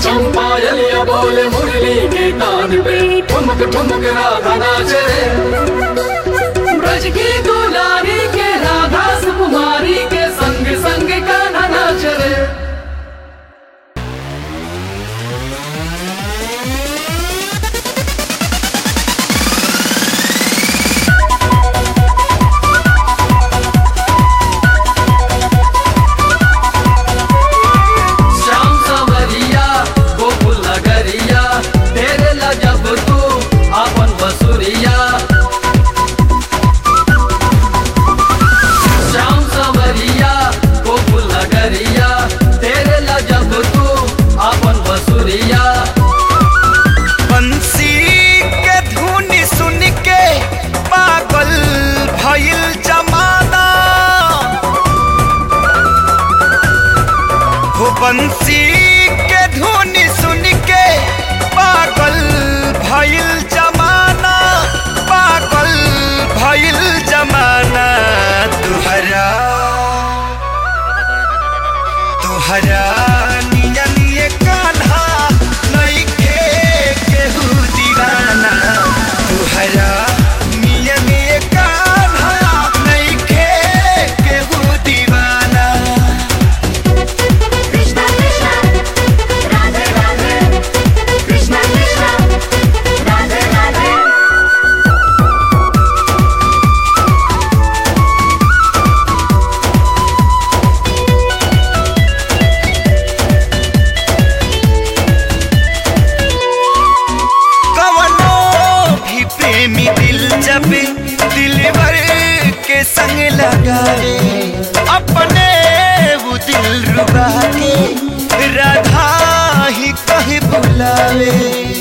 छम पायलिया बोले मुरली के तान पे ठुमक ठुमक राधा नाचे ब्रज की दुलारी के राधा सुकुमारी के संग संग कान्हा नाच रे श्याम सवरिया गोकुल नगरिया तेरे ला जब तू अपन बसुरिया श्याम सवरिया गोकुल नगरिया तेरे ला जब तू अपन बसुरिया बंसी के धुन सुन के पागल भइल जमाना हो बंसी के धुन सुन के पागल भइल जमाना पागल भइल जमाना तुहरा तुहरा निया निये कान्हा नइखे केहू दीवाना तुहरा निया निये कान्हा नइखे केहू दीवाना Krishna Krishna Radhe Radhe Krishna Krishna Radhe Radhe कवनो भी प्रेमी दिल जब दिलवर के संग लगावे अपने वो दिल रुबा के राधा ही कहे बुलावे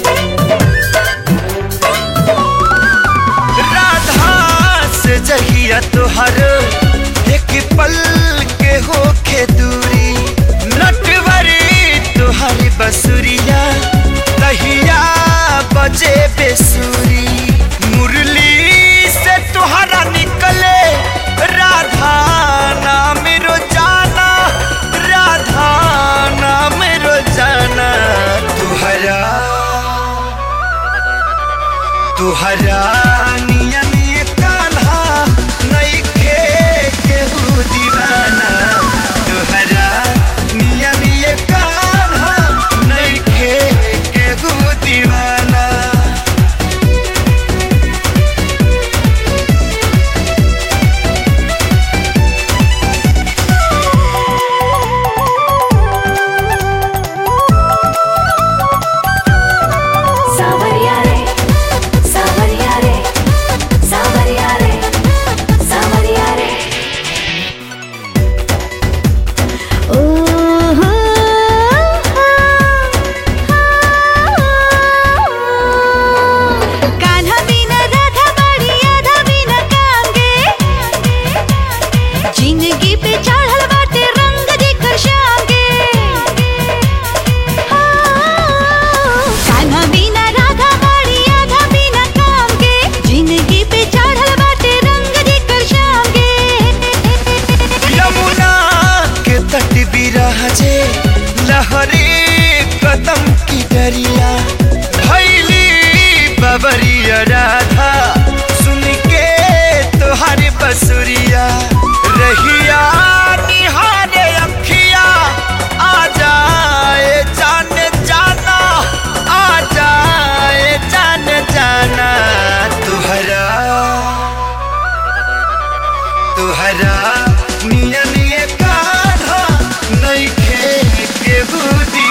राधा से जहिया तुहर एक पल के होखे दूरी नटवरी तुहरी बसुरिया तहिया बजे बेसुरी मुरली से तुहरा निकले राधा नाम रोजाना राधा नाम रोजाना तुहरा तुहरा निया निये कान्हा नइखे केहू दीवाना तुहरा निया निये कान्हा नइखे केहू दीवाना Savarya re Savarya re Savarya re Savarya re Oh Kanha बिना राधा बड़ी आधा बिना कांगे जिंदगी पे चढ़ल बाटे रंग जेकर शाम के कान्हा बिना राधा बड़ी आधा बिना काम के जिंदगी पे चढ़ल बाटे रंग जेकर शाम के यमुना के तट बिराजे लहरे कदम की डरिया भैली बबरिया राधा सुन के तोहर बसुरिया रहिया निहारे अखिया आ जाए जान जाना आ जाए जान जाना तुहरा तुहरा निया निये कान्हा नइखे केहू दी